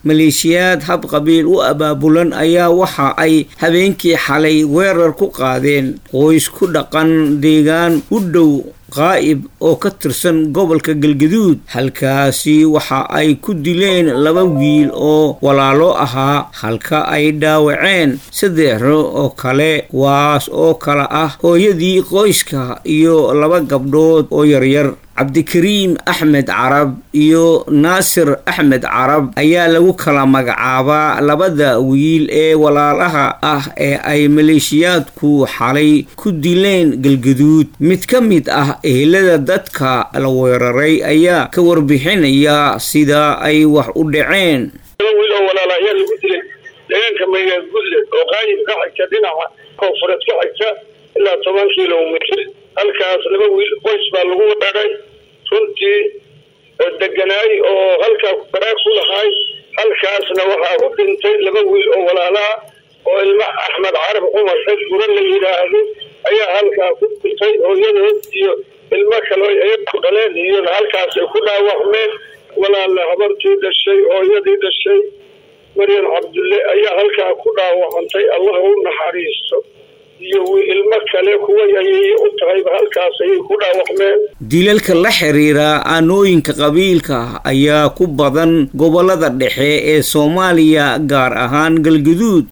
maleeshiyaad hab qabiil u abaabulan ayaa waxa ay habeenkii xalay weerar ku qaadeen qoys ku dhaqan deegaan u dhow qaa'ib oo ka tirsan gobolka galgaduud halkaasi waxa ay ku dileen laba wiil oo walaalo ahaa halka ay dhaawaceen saddexro oo kale kuwaas oo kale ah hooyadii qoyska iyo laba gabdhood oo yaryar cabdikariim axmed carab iyo naasir axmed carab ayaa lagu kala magacaabaa labada wiil ee walaalaha ah ee ay maleeshiyaadku xalay ku dileen galgaduud mid ka mid ah ehelada dadka la weeraray ayaa ka warbixinaya sida ay wax u dhaceen wiil oo walaala ayaa lagu dilay deegaanka maygaad gudle oo qaayib ka xigta dhinaca koonfureed ka xigta ilaa toban kilomitr halkaas laba wiil qoys baa lagu wadhagay runtii deganaay oo halkaa baraag ku lahaay halkaasna waxaa u dhintay laba wiil oo walaalaha oo ilma axmed carab cumar xed gura la yidhaahdo ayaa halkaa ku dhintay hooyadood iyo ilmo kale ayaku dhaleen iyona halkaasay ku dhaawacmeen walaala habartii dhashay hooyadii dhashay maryam cabdulle ayaa halkaa ku dhaawacantay allah u naxariisto iyo ilmo kale kuwa ayay u tahayba halkaas ayay ku dhaawacmeen dilalka la xiriira aanooyinka qabiilka ayaa ku badan gobolada dhexe ee soomaaliya gaar ahaan galgaduud